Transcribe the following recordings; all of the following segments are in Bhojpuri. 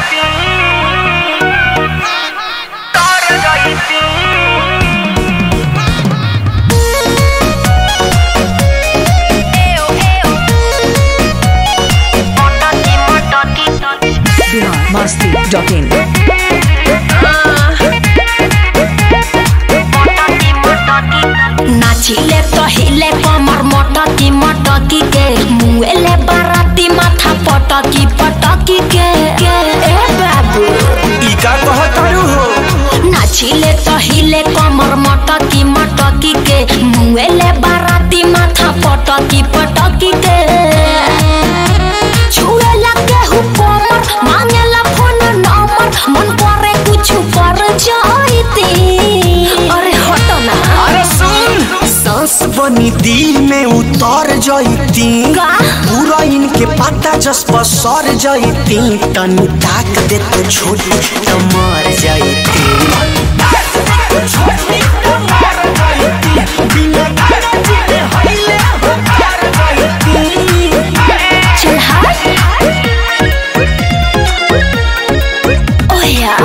biharmasti.in नाचिले तो हिले कमर मटकी मटकी के मुएले बाराती माथा पटकी पटकी के के ए बाबू ई का कहतारू हो नाचिले तो हिले कमर मटकी मटकी के मुएले बाराती माथा पटकी पटकी के छुए लगे हु कमर मांगेला फोन नंबर मन करे कुछ कर जाईती अरे हटो ना अरे सुन सांस बनी दिल में उतर जईती का? पूरा इनके पता जस पर सर जईती तनी ताक दे तो छोटी तो मर जईती बिना गारंटी के हईले हो कर जईती चल हाय ओया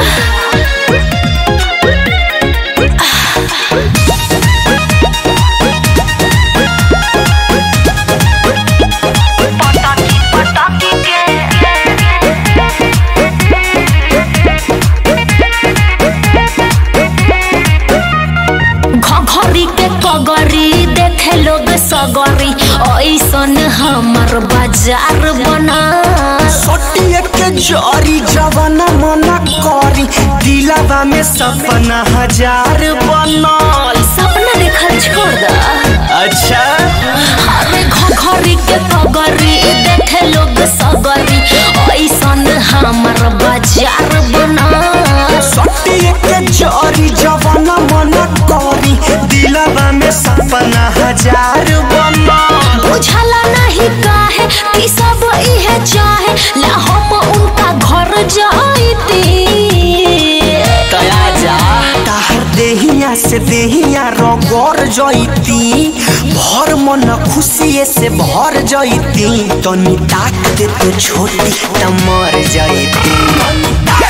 घघरी के कगरी देखे लोग सगरी ऐसन हमर बाजार बना सोटिए के जरी जवाना मना करी दिलावा में सपना हजार बनल सपना देखल छोड़ दा अच्छा अरे घघरी के कगरी देखे लोग सगरी ऐसन हमर बाजार बना सोटिए के जरी जवाना मना करी दिलावा में सपना हजार बनल बुझला नहीं काहे कि सब इहे चाहे ला हम उनका घर जाईती तया जा ताहर देहिया से देहिया रगड़ जईती भर मन खुशिए से भर जईती तनी ताक दे तो छोटी त मर जईती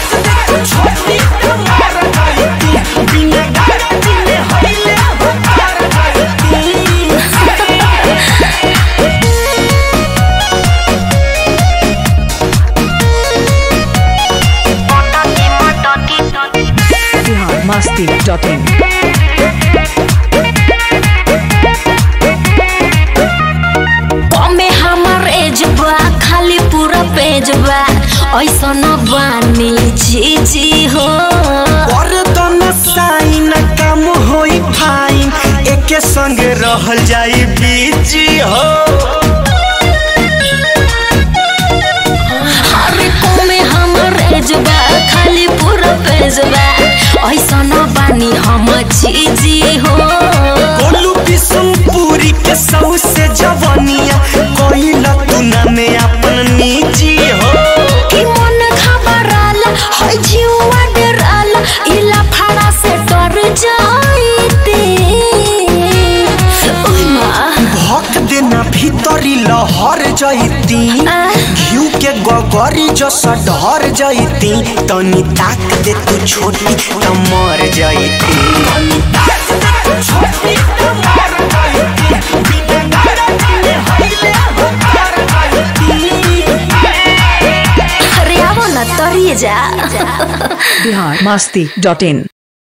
बिना गारंटी में हईले हो कर जईती biharmasti.in कमे हमर एज बा खाली पूरा पेज बा ऐसन बानी जी जी हो और दोनों साइन काम होई फाइन एके संग रहल जाई बीजी हो अरे कमे हमर एज बा खाली पूरा पेज बा ऐसन बानी हम जी जी हो गोलू बिशुनपुरी के सौ से जवनिया कोइला तू ना में अपन निजी हो कि मन घबराला है जीवा डराला इला फाड़ा से डर जाईते ओय माँ भक देना भीतरी लहर जईती आ। घिउ के गगरी जस ढर जईती तनी ताक दे तू छोटी त मर जईती छोटी त मर जईती बिना गारंटी में हईले हो कर जईती अरे आवो न तरिए जा biharmasti.in